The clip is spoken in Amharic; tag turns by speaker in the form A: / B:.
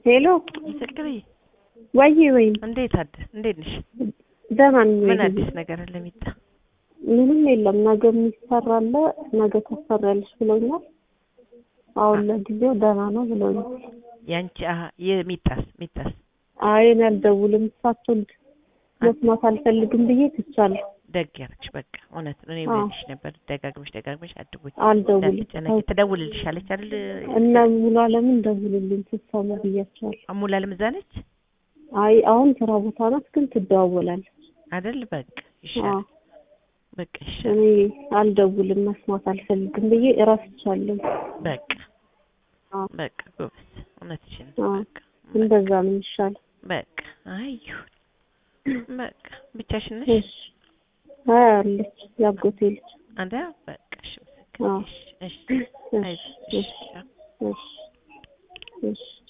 A: ሄሎ
B: ምስክር
A: ወይ ወይም
B: እንዴት አደ እንዴት ነሽ?
A: ደህና ነኝ።
B: ምን
A: ወይ
B: አዲስ ነገር አለ ሚጣ?
A: ምንም የለም። ነገ የሚሰራ አለ ነገ ታሰሪያለሽ ብለውኛል። አሁን ለጊዜው ደህና ነው ብለውኛል።
B: ያንቺ አሀ የሚጣስ ሚጣስ
A: አይ እኔ አልደውልም እሳቸውን መስማት አልፈልግም ብዬ ትቻለሁ።
B: ደግ ያደረግሽ በቃ እውነት ነው። እኔ
A: አዎ።
B: ብልሽ ነበር ደጋግመሽ ደጋግመሽ አድቦኝ
A: አልደውልም
B: እንዳትጨነቂ ትደውልልሻለች አይደል?
A: እነ ሙሉ አለምን ደውልልኝ ስትሰሙ ብያቸዋለሁ።
B: አሙላልም እዛ ነች
A: አይ አሁን ስራ ቦታ ናት፣ ግን ትደዋወላለች።
B: አይደል? በቃ
A: አዎ
B: ይሻላል። በቃ ይሻላል።
A: እኔ አልደውልም መስማት አልፈልግም ብዬ እረስቻለሁ።
B: በቃ
A: አዎ
B: በቃ ጎበዝ እውነትሽን
A: አዎ
B: በቃ
A: እንደዛ ነው የሚሻለው።
B: በቃ አይ ይሁን በቃ ብቻሽን ነሽ
A: እሺ አይ አለች ያጎቴ ልጅ
B: አዳ በቃ እሺ ምስክር
A: አዎ
B: እሺ እሺ
A: እሺ
B: አይዞሽ
A: እሺ
B: እሺ
A: እሺ እሺ